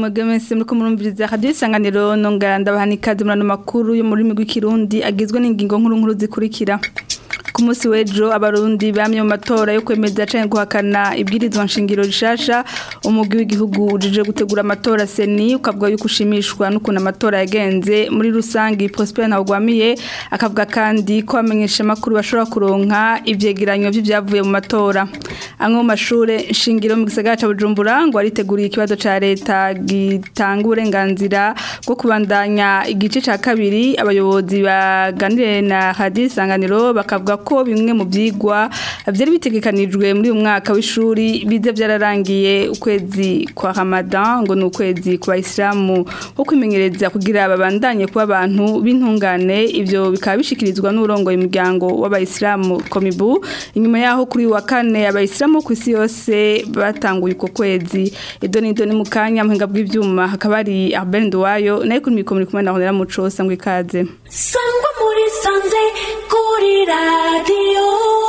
mwebwe mwese muriko murumviriza radio isanganiro nongera ndabaha ikaze muri ano makuru yo mu rurimi rw'ikirundi agizwe n'ingingo nkuru nkuru zikurikira ku munsi w'ejo abarundi bamye mu matora yo kwemeza canke guhakana ibwirizwa nshingiro rishasha umugwi w'igihugu ujije gutegura amatora seni ukavuga yuko ushimishwa n'ukuntu amatora yagenze muri rusangi Prosper Ntawugwamiye akavuga kandi ko amenyesha amakuru bashobora kuronka ivyegeranyo vy'ivyavuye mu matora amwe mu mashure shingiro mu gisagara ca Bujumbura ngo ariteguriye ikibazo ca leta gitanga uburenganzira bwo kubandanya igice ca kabiri abayobozi baganiriye na Radio Isanganiro bakavuga ko bimwe mu byigwa byari bitegekanijwe muri uyu mwaka w'ishuri bize byararangiye ukwezi kwa Ramadan ngo ni ukwezi ku bayisilamu wo kwimenyereza kugira babandanye kuba abantu b'intungane ibyo bikaba bishikirizwa n'urongoye umuryango w'abayisilamu komibu inyuma yaho kuri wa kane abayisilamu ku isi yose batanguye uko kwezi edo ni do ni mu kanya muhinga bw'ibyuma hakaba hari Albert Nduwayo nayo kuri mikoro muri kumwe na Honera Muco sangwa ikaze sangwa muri sanze kuri radiyo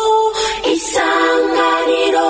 isanganiro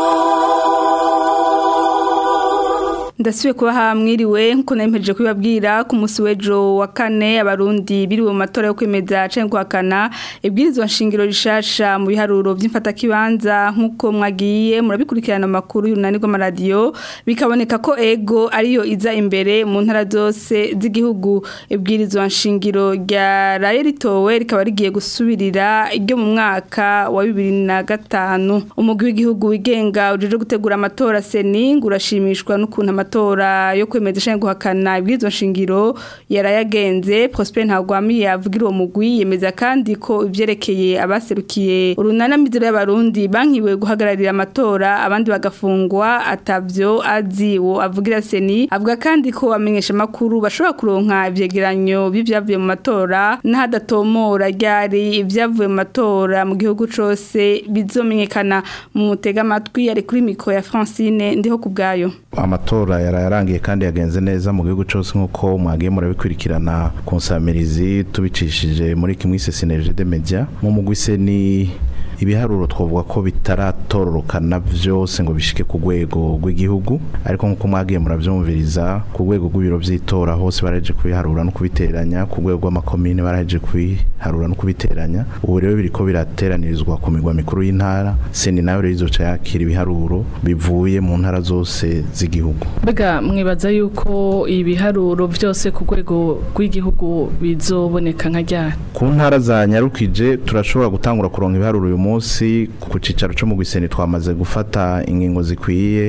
ndasubiye kuba hamwiriwe nkuko narimpejeje kubibabwira ku munsi w'ejo wa kane abarundi biriwe mu matora yo kwemeza canke guhakana ibwirizwa nshingiro rishasha mu biharuro vy'imfatakibanza nkuko mwagiye murabikurikirana amakuru y'urunani rw'amaradiyo bikaboneka ko ego ariyo iza imbere mu ntara zose z'igihugu ibwirizwa nshingiro ryaraye ritowe rikaba rigiye gusubirira iryo mu mwaka wa bibiri na gatanu umugwi w'igihugu wigenga ujejwe gutegura amatora seni ngo urashimishwa n'ukuntu amatora yo kwemeza canke guhakana ibwirizwa nshingiro yarayagenze Prosper Ntagwamiye avugira uwo mugwi yemeza kandi ko ivyerekeye abaserukiye urunana mizero y'abarundi bankiwe guhagararira amatora abandi bagafungwa atavyo azi wo avugira seni avuga kandi ko amenyesha makuru bashobora kuronka ivyegeranyo bivyavuye mu matora n'ahadatomora ryari ivyavuye mu matora mu gihugu cose bizomenyekana mu mutega amatwi ari kuri mikro ya Francine ndiho kubgayo amatora yararangiye kandi yagenze neza mu gihugu cyose nk'uko mwagiye murabikurikirana ku nsamirizi tubicishije muri kimwe sinerije de media mu mugwi se ni ibiharuro twavuga ko bitaratororokana byose ngo bishike ku rwego rw'igihugu ariko nk'uko mwagiye murabyumviriza ku rwego rw'ibiro by'itora hose baraje kubiharura no kubiteranya ku rwego rw'amakomine baraje kubiharura no kubiteranya ubu rero biriko birateranirizwa ku migwa mikuru y'intara seni nayo rero izoca yakira ibiharuro bivuye mu ntara zose z'igihugu mbega mwibaza yuko ibiharuro byose ku rwego rw'igihugu bizoboneka nka ryari ku ntara za nyarukije turashobora gutangura kuronka ibiharuro uyu munsi ku cicaro cyo mu gwiseni twamaze gufata ingingo zikwiye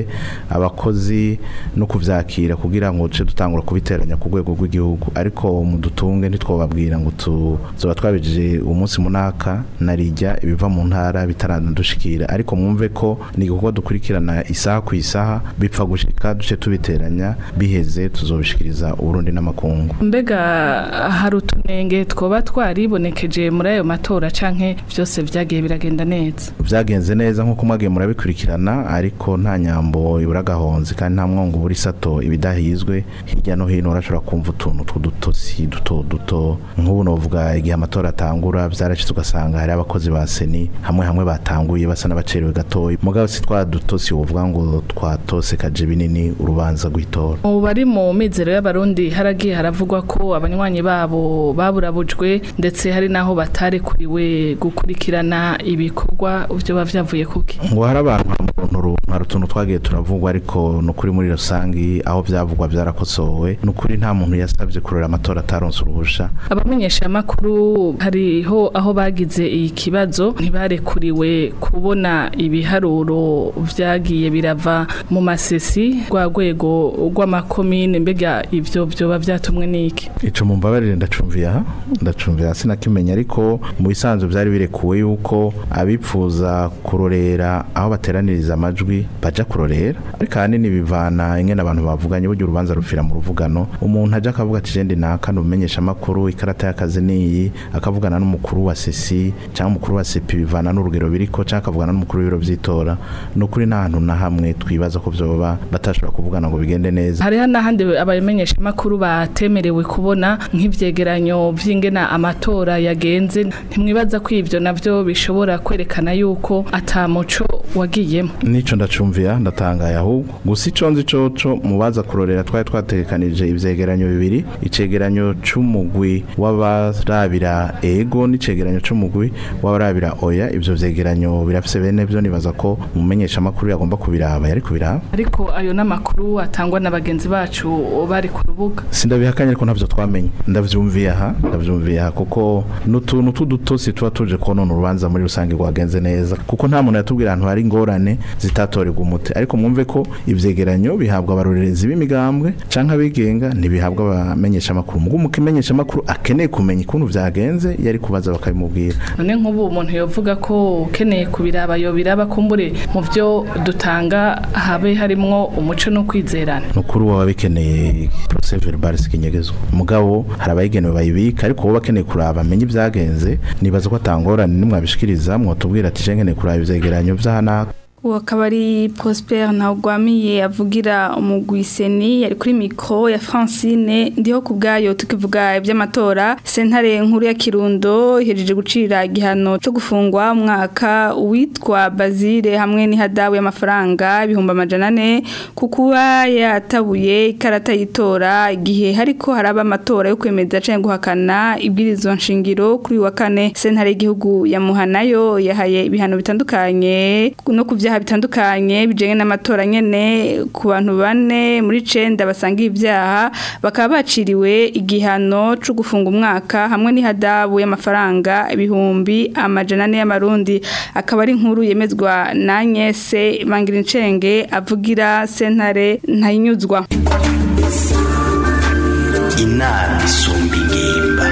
abakozi no kuvyakira kugira ngo ce dutangura kubiteranya ku rwego rw'igihugu ariko mu dutunge ntitwobabwira ngo tuzoba twabijije umunsi munaka narijya ibiva mu ntara bitaradushikira ariko mwumve ko ni igikorwa dukurikirana isaha ku isaha bipfa gushika duce tubiteranya biheze tuzobishikiriza uburundi n'amakungu mbega hari utunenge twoba twaribonekeje muri ayo matora canke byose vyagiye biragenda neza vyagenze neza nk'uko mwagiye murabikurikirana ariko nta nyambo ibura gahonzi kandi nta mwongo buri sato ibidahizwe hirya no hino urashobora kumva utuntu tw'udutosi duto duto nk'ubu novuga igihe amatora atangura vyarashitse ugasanga hari abakozi ba seni hamwe hamwe batanguye basa n'abacerewe gatoya mugabo si twa dutosi wovuga ngo twatose kaje binini urubanza rw'itora ubu bari mu mizero y'abarundi haragiye haravugwa ko abanywanyi babo baburabujwe ndetse hari naho batarekuriwe gukurikirana ibikorwa byo bavyavuye kuki ngo hari abantu hari utuntu twagiye turavugwa ariko ni ukuri muri rusangi aho byavugwa byarakosowe ni ukuri nta muntu yasabye kurera amatora ataronse uruhusha abamenyesha amakuru hariho aho bagize ikibazo ntibarekuriwe kubona ibiharuro vyagiye birava mu masesi rwa rwego rw'amakomine mbega ivyo vyoba vyatumwe n'iki ico mumbabarire ndacumviye aha ndacumviye hasi nakimenya ariko mu bisanzwe byari birekuwe yuko abipfuza kurorera aho bateraniriza amajwi baja kurorera ariko ahanini bivana ingene abantu bavuganye burya urubanza rupfira mu ruvugano umuntu aja akavuga ati jende naka numenyesha amakuru ikarata y'akazi niyi akavugana n'umukuru wa sesi cyangwa umukuru wa sepi bivana n'urugero biriko cyangwa akavugana n'umukuru w'ibiro vy'itora ni ukuri nta hantu na hamwe twibaza ko vyoba batashobora kuvugana ngo bigende neza hariho n'ahandi abamenyesha amakuru batemerewe kubona nk'ivyegeranyo vy'ingena amatora yagenze ntimwibaza ko ivyo navyo bishobora kwerekana yuko ata muco wagiyemo nico ndacumvira ndatangaye ahubwo gusa ico nzi coco mubaza kurorera twari twategekanije ivyegeranyo bibiri icegeranyo c'umugwi w'abarabira ego n'icegeranyo c'umugwi w'abarabira oya ivyo vyegeranyo birafise bene vyo nibaza ko umumenyesha makuru yagomba kubiraba yari kubiraba ariko ayo n'amakuru atangwa na bagenzi bacu bari ku rubuga sindabihakanye ariko ntavyo twamenye ndavyumviye aha ndavyumviye aha kuko n'utuntu tudutosi tuba tuje konona urubanza muri rusange rwagenze neza kuko nta muntu yatubwira ahantu hari ingorane zitatorerwa umuti ariko mwumve ko ivyegeranyo bihabwa abarorerezi b'imigambwe canke abigenga ntibihabwa abamenyesha amakuru mugo umukimenyesha amakuru akeneye kumenya ukuntu vyagenze yari kubaza bakabimubwira none nk'ubu umuntu yovuga ko ukeneye kubiraba yobiraba kumbure mu byo dutanga habe harimwo umuco no kwizerana nukuri waba bikeneye procès verbal sikinyegezwa mugabo hari abayigenewe bayibika ariko wowe bakeneye kuraba amenye ibyagenze nibaza ko atangorane nimwabishikiriza mwotubwira ati je nkeneye kuraba ivyegeranyo vy'ahanaka uwo akaba ari Prosper ntawugwamiye avugira umugwiseni yari kuri mikro ya Francine ndiho ku bwayo tukivuga iby'amatora sentare nkuru ya Kirundo ihejeje gucira igihano cyo gufungwa umwaka uwitwa Bazire hamwe n'ihadabu y'amafaranga ibihumbi amajana ane ku kuba yatabuye ikarata yitora igihe hariko haraba amatora yo kwemeza canke guhakana ibwirizwa nshingiro kuri wa kane sentare y'igihugu ya Muhanayo yahaye ibihano bitandukanye no kuvyaha bitandukanye bijanye n'amatora nyene ku bantu bane muri cenda basanga ibyaha bakaba baciriwe igihano cyo gufunga umwaka hamwe n'ihadabu y'amafaranga ibihumbi amajana ane y'amarundi akaba ari inkuru yemezwa na Nyese Mangirincenge avugira sentare ntayinyuzwa inama isumba ingimba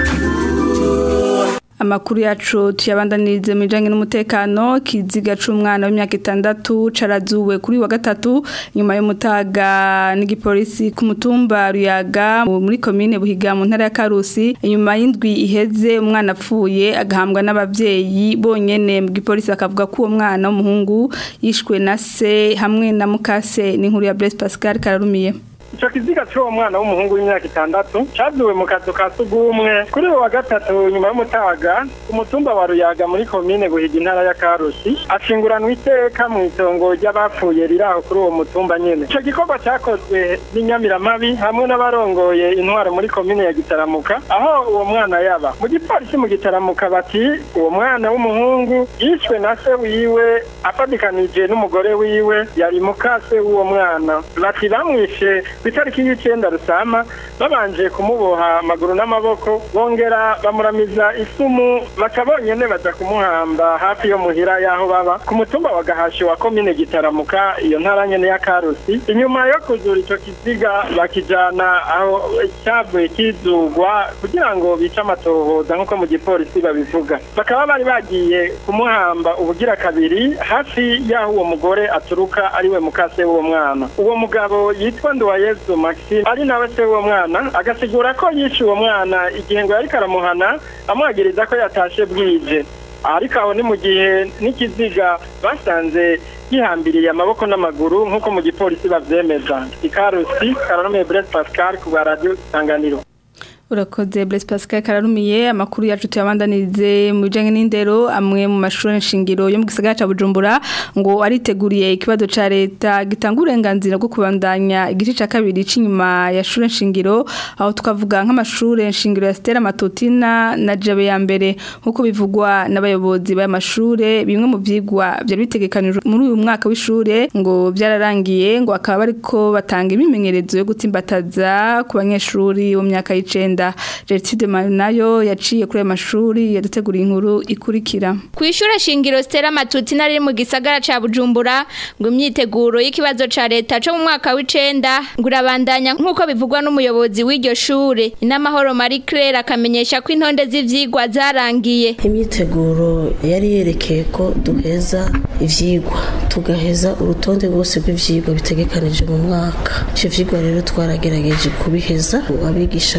Amakuru yacu tuyabandanirize mu bijanye n'umutekano kiziga c'umwana w'imyaka itandatu carazuwe kuri wa gatatu nyuma y'umutaga n'igipolisi ku mutumba Ruyaga muri komine Buhiga mu ntara ya Karusi nyuma y'indwi iheze umwana apfuye agahambwa n'abavyeyi bonyene mu gipolisi bakavuga ko uwo mwana w'umuhungu yishwe na se hamwe na mukase n'inkuru ya Blaise Pascal Kararumiye ico kiziga c'uwo mwana w'umuhungu w'imyaka itandatu cazuwe mu kazu ka sugumwe kuri uwo wa gatatu nyuma y'umutaga ku mutumba wa ruyaga muri komine buhiga intara ya karusi ashinguranwa iteka mu itongo ry'abapfuye riri aho kuri uwo mutumba nyene ico gikorwa cakozwe n'inyamiramabi hamwe n'abarongoye intwaro muri komine ya gitaramuka aho uwo mwana yaba mu gipolisi mu gitaramuka bati uwo mwana w'umuhungu yishwe na se wiwe afatikanije n'umugore wiwe yari mukase w'uwo mwana bati bamwishe itariki y'icenda rusama babanje kumuboha amaguru n'amaboko bongera bamuramiza isumu baca bonyene baza kumuhamba hafi yo muhira y'aho baba ku mutumba wa gahashi wa komine gitaramuka iyo ntara nyene ya karusi inyuma yo kuzura ico kiziga bakijana aho cyavuye kizugwa kugira ngo bice amatohoza nk'uko mu gipolisi babivuga bakaba bari bagiye kumuhamba ubugira kabiri hafi y'aho uwo mugore aturuka ariwe mukase w'uwo mwana uwo mugabo yitwa Nduwayezu Maxime ari nawe se w'uwo mwana agasigura ko yishe uwo mwana igihe ngo yari karamuhana amwagiriza ko yatashe bwije ariko aho ni mu gihe n'ikiziga basanze gihambiriye amaboko n'amaguru nk'uko mu gipolisi bavyemeza ikarusi kararome Blaise Pascal ku bwa radio Isanganiro Urakoze Blaise Pascal Kararumiye amakuru yacu tuyabandanirize mu bijanye n'indero amwe mu mashuri nshingiro yo mu gisagara ca Bujumbura ngo ariteguriye ikibazo ca leta gitanga uburenganzira bwo kubandanya igice ca kabiri c'inyuma ya shure nshingiro aho tukavuga nk'amashuri nshingiro ya Stella Matutina na Jabe ya mbere nkuko bivugwa n'abayobozi b'amashure bimwe mu vyigwa byari bitegekanijwe muri uyu mwaka w'ishure ngo byararangiye ngo akaba bariko batanga imimenyerezo yo gutsimbataza ku banyeshuri mu myaka y'icenda Rwanda Gertrude nayo yaciye kuri ayo mashuri yaduteguriye inkuru ikurikira ku ishure shingiro Stella Matutina riri mu gisagara ca Bujumbura ngo imyiteguro y'ikibazo ca leta cyo mu mwaka w'icenda ngo urabandanya nk'uko bivugwa n'umuyobozi w'iryo shure inamahoro Marie Claire akamenyesha ko intonde z'ivyigwa zarangiye imyiteguro yari yerekeye ko duheza ivyigwa tugaheza urutonde rwose rw'ivyigwa bitegekanije mu mwaka ivyo vyigwa rero twaragerageje kubiheza abigisha bariko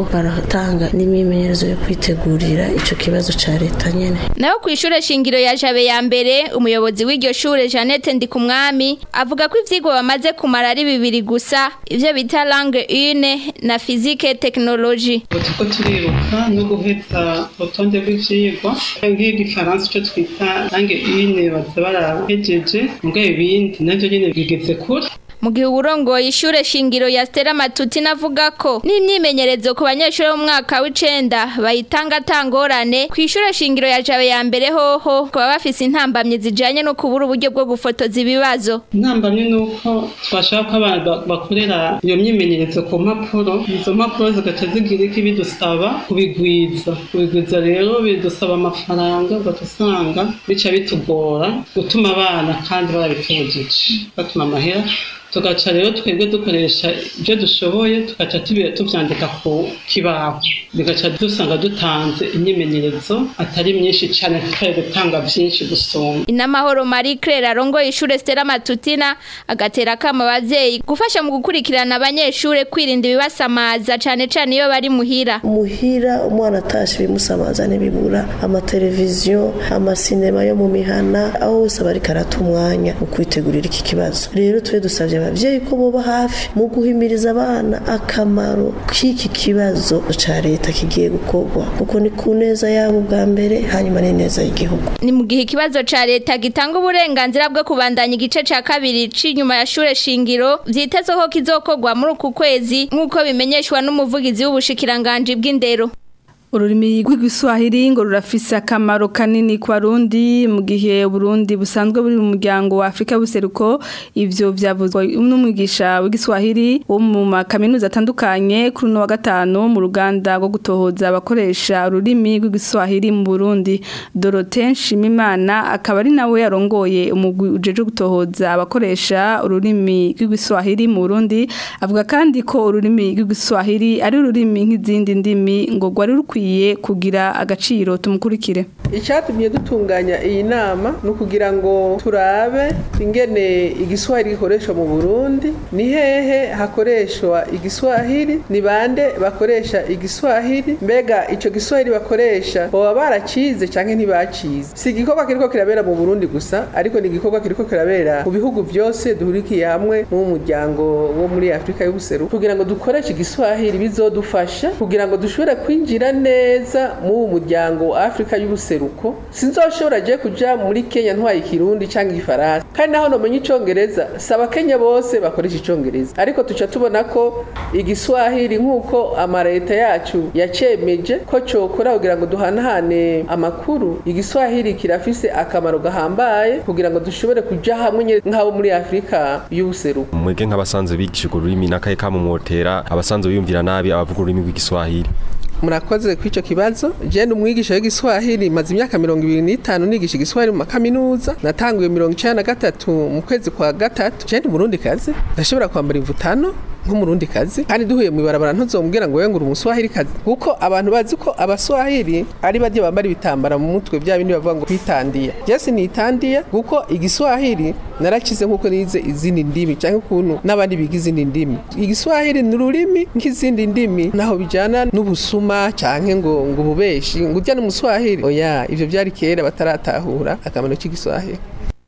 baratanga n'imyimenyerezo yo kwitegurira ico kibazo ca leta nyene naho ku ishure shingiro ya jabe ya mbere umuyobozi w'iryo shure Jeannette Ndikumwami avuga ko ivyigwa bamaze kumara ari bibiri gusa ivyo bita langue une na physique technologie turiko turiruka no guheza urutonde rw'ivyigwa nk'igifaransa ico twita langue une baza barahejeje mugabo ibindi navyo nyene bigeze kure mu gihe uburongoye ishure shingiro ya Stella Matuti navuga ko n'imyimenyerezo ku banyeshuri bo mu mwaka w'icenda bayitanga atangorane ku ishure shingiro ya Jabe ya mbere hoho kuba bafise intambamye zijanye no kubura uburyo bwo gufotoza ibibazo intambamye ni uko twashaka ko abantu ba- bakorera iyo myimenyerezo ku mpapuro izo mpapuro zigaca zigira iki bidusaba kubigwiza kubigwiza rero bidusaba amafaranga ugaca bica bitugora gutuma abana kandi barabitujije batuma amahera tugaca rero twebwe dukoresha ibyo dushoboye tugaca tubi- tuvyandika ku kibaho bigaca dusanga dutanze imyimenyerezo atari myinshi cyane tutari gutanga byinshi gusumba Inamahoro Marie Claire arongoye ishure Stella Matutina agatera akama abavyeyi gufasha mu gukurikirana abanyeshure kwirinda ibibasamaza cane cane iyo bari muhira muhira umwana atashe bimusamaza ntibibura amateleviziyo amasinema yo mu mihana aho hose aba ariko arata umwanya mu kwitegurira iki kibazo rero tube dusabye abavyeyi ko boba hafi mu guhimiriza abana akamaro k'iki kibazo ca leta kigiye gukorwa kuko ni ku neza yabo bwa mbere hanyuma n'ineza y'igihugu ni mu gihe ikibazo ca leta gitanga uburenganzira bwo kubandanya igice ca kabiri c'inyuma ya shure shingiro vyitezwe ko kizokorwa muri uku kwezi nk'uko bimenyeshwa n'umuvugizi w'ubushikiranganji bw'indero Ururimi rw'igiswahili ngo rurafise akamaro kanini ku barundi mu gihe Burundi busanzwe buri mu muryango wa Afrika buseruko ivyo vyavuzwe n'umwigisha w'igiswahili wo mu makaminuza atandukanye kuri no wa gatanu mu ruganda rwo gutohoza abakoresha ururimi rw'igiswahili mu Burundi Dorothée Nshimimana akaba ari nawe yarongoye umugwi ujeje gutohoza abakoresha ururimi rw'igiswahili mu Burundi avuga kandi ko ururimi rw'igiswahili ari ururimi nk'izindi ndimi ngo rwari rukwiye kugira agaciro tumukurikire icyatumye dutunganya iyi nama ni ukugira ngo turabe ingene igiswahili gikoreshwa mu burundi ni hehe hakoreshwa igiswahili ni bande bakoresha igiswahili mbega icyo giswahili bakoresha baba baracize cyangwa ntibacize si igikorwa kiriko kirabera mu burundi gusa ariko ni igikorwa kiriko kirabera mu bihugu byose duhurikiye hamwe mu muryango wo muri afurika y'ubuseruko kugira ngo dukoreshe igiswahili bizodufasha kugira ngo dushobore kwinjira neza mu muryango wa afurika y'ubuseruko sinzoshobora je kuja muri kenya ntwaye ikirundi cyangwa igifaransa kandi naho nomenya icongereza saba kenya bose bakoresha icongereza ariko tuca tubona ko igiswahili nk'uko amareta yacu yacemeje ko cokora kugira ngo duhanahane amakuru igiswahili kirafise akamaro gahambaye kugira ngo dushobore kuja hamwe nyene nk'abo muri afurika y'ubuseruko mwebwe nk'abasanzwe bigisha urwo rurimi n'akahe kamumotera abasanzwe biyumvira nabi abavuga ururimi rw'igiswahili murakoze kuri icyo kibazo jene umwigisha w'igiswahili maze imyaka mirongo ibiri n'itanu nigisha igiswahili mu makaminuza natanguye mirongo icenda na gatatu mu kwezi kwa gatatu jene umurundi kazi ndashobora kwambara imvutano nk'umurundi kazi kandi duhuye mu ibarabara ntuzomubwira ngo wengure umuswahili kazi kuko abantu bazi ko abaswahili ari baryo bambara ibitambara mu mutwe bya bindi bavuga ngo kwitandiya jesi nitandiya kuko igiswahili narakize nk'uko nize izindi ndimi cyangwa ukuntu n'abandi biga izindi ndimi igiswahili ni ururimi nk'izindi ndimi naho bijyana n'ubusuma cyangwa ngo ngo ububeshi ngo ujya n'umuswahili oya ibyo byari kera bataratahura akamaro k'igiswahili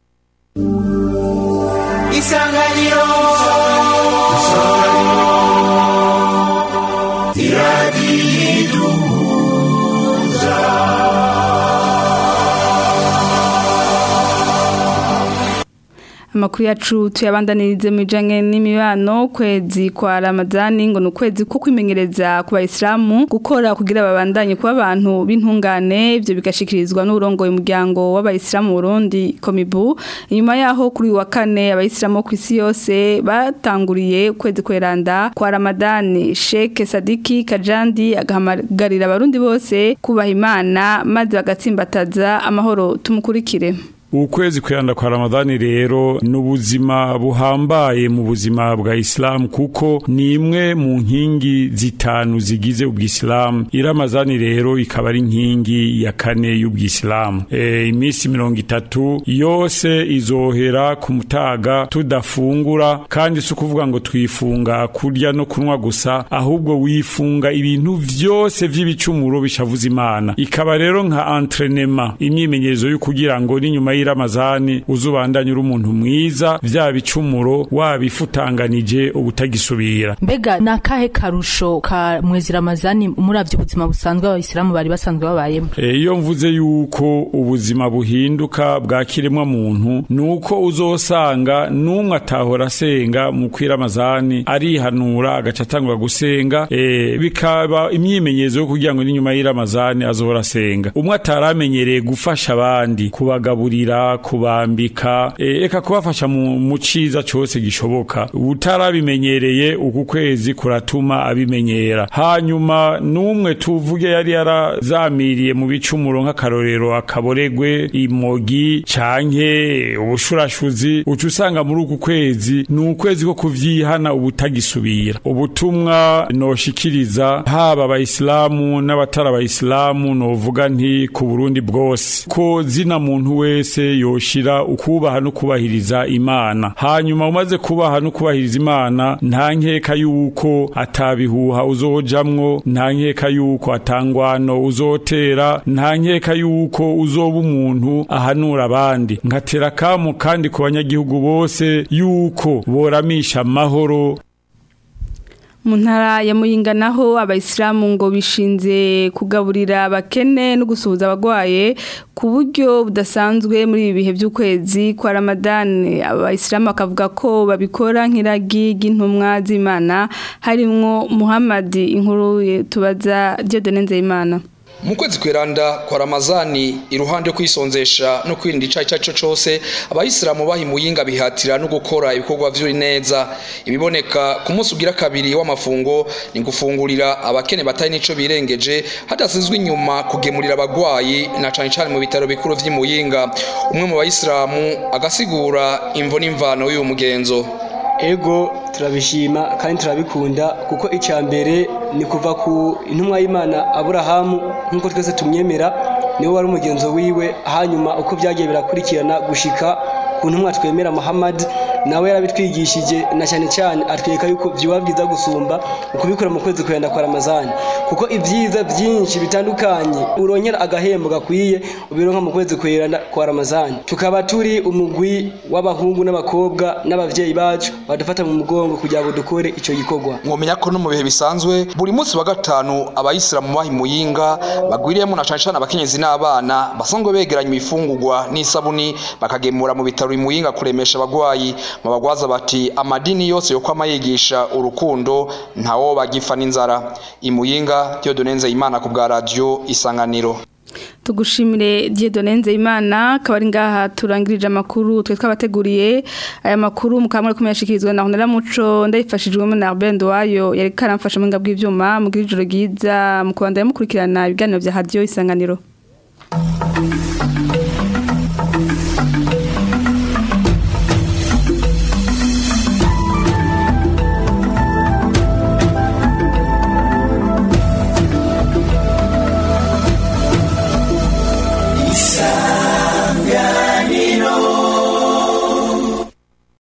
isanganiro amakuru yacu tuyabandanirize mu bijanye n'imibano kwezi kwa Ramadani ngo nukwezi ko kwimenyereza ku bayisilamu gukora kugira babandanye kuba abantu b'intungane ivyo bigashikirizwa n'urongoye umuryango w'abayisilamu Burundi Komibu inyuma yaho kuri wa kane abayisilamu ku isi yose batanguriye kwezi kweranda kwa Ramadani Sheikh Sadiki Kajandi agahamagarira abarundi bose kubaha Imana maze bagatsimbataza amahoro tumukurikire ukwezi kwiranda kwa ramadani rero ni ubuzima buhambaye mu buzima bwa isilamu kuko ni imwe mu nkingi zitanu zigize ubwisilamu iramazani rero ikaba ari inkingi ya kane y'ubwisilamu e, iminsi mirongo itatu yose izohera ku mutaga tudafungura kandi si ukuvuga ngo twifunga kurya no kunywa gusa ahubwo wifunga ibintu vyose vy'ibicumuro bishavuza imana ikaba rero nka entrenema imyimenyerezo yo kugira ngo n'inyuma y'iramazani uzubandanye uri umuntu mwiza vya bicumuro wabifutanganije ubutagisubira mbega ni akahe karusho ka mwezi ramazani muravye ubuzima busanzwe abayisilamu bari basanzwe babayemo E, iyo mvuze yuko ubuzima buhinduka bwa kiremwa muntu nuko uzosanga numwe atahora asenga mu kwiramazani arihanura agaca atangura gusenga e, bikaba imyimenyerezo yo kugira ngo n'inyuma y'iramazani azohora asenga umwe ataramenyereye gufasha abandi kubagaburira kubambika e, eka kubafasha mu, mu ciza cose gishoboka utarabimenyereye uku kwezi kuratuma abimenyera hanyuma numwe tuvuge yari yarazamiriye mu bicumuro nk'akarorero akaboregwe imogi canke ubushurashuzi uca usanga muri uku kwezi ni ukwezi ko kuvyihana ubutagisubira ubutumwa noshikiriza haba abayisilamu n'abatari abayisilamu novuga nti ku burundi bwose ko zina muntu wese yoshira ukubaha no kubahiriza imana hanyuma umaze kubaha no kubahiriza imana nta nkeka yuko atabihuha uzojamwo nta nkeka yuko atangwano uzotera nta nkeka yuko uzoba umuntu ahanura abandi nkatera kamu kandi ku banyagihugu bose yuko boramisha amahoro mu ntara ya muyinga naho abayisilamu ngo bishinze kugaburira abakene no gusuhuza abagwaye ku buryo budasanzwe muri ibi bihe by'ukwezi kwa ramadani abayisilamu bakavuga ko babikora nk'iragi ry'intumwa z'imana harimwo muhammadi inkuru tubaza diodone nzeyimana mu kwezi kweranda kwa ramazani iruhande yo kwisonzesha no kwirinda icayi icyo cyo cyose abayisilamu bahimuyinga bihatira no gukora ibikorwa vy'uri neza ibiboneka ku munsi ugira kabiri w'amafungo ni gufungurira abakene batari nico birengeje hadasizwe inyuma kugemurira abagwayi na cane cane mu bitaro bikuru vy'imuyinga umwe mu bayisilamu agasigura imvo n'imvano y'uyu mugenzo ego turabishima kandi turabikunda kuko icya mbere ni kuva ku intumwa y'imana aburahamu nk'uko twese tumyemera niwe wari umugenzo wiwe hanyuma uko byagiye birakurikirana gushika ku ntumwa twemera muhammad nawe yarabitwigishije na cyane cyane atwereka yuko byuba byiza gusumba ukubikora mu kwezi kwenda kwa ramazani kuko ibyiza byinshi bitandukanye urongera agahembo gakwiye ubironka mu kwezi kwenda kwa ramazani tukaba turi umugwi w'abahungu n'abakobwa n'abavyeyi bacu badufata mu mugongo kugira ngo dukore ico gikorwa mwomenya ko no mu bihe bisanzwe buri munsi wa gatanu abayisilamu bahimuyinga bagwiriyemo na cane cane abakenyezi n'abana basanzwe begeranya imifungurwa n'isabuni bakagemura mu bitaro imuyinga kuremesha abagwayi mu bagwaza bati amadini yose yo kwama yigisha urukundo ntawo bagifa n'inzara imuyinga Dieudonne Nzeyimana ku bwa radio isanganiro tugushimire Dieudonne Nzeyimana akaba ari ngaha turangirije amakuru twe twabateguriye aya makuru mukamwe kumyashikirizwa na Honora Muco ndayifashijwemo na Albert wayo yari karamfasha mu ngabwe ivyuma mu ijoro giza mu kubandanya mukurikirana ibiganiro vya radio isanganiro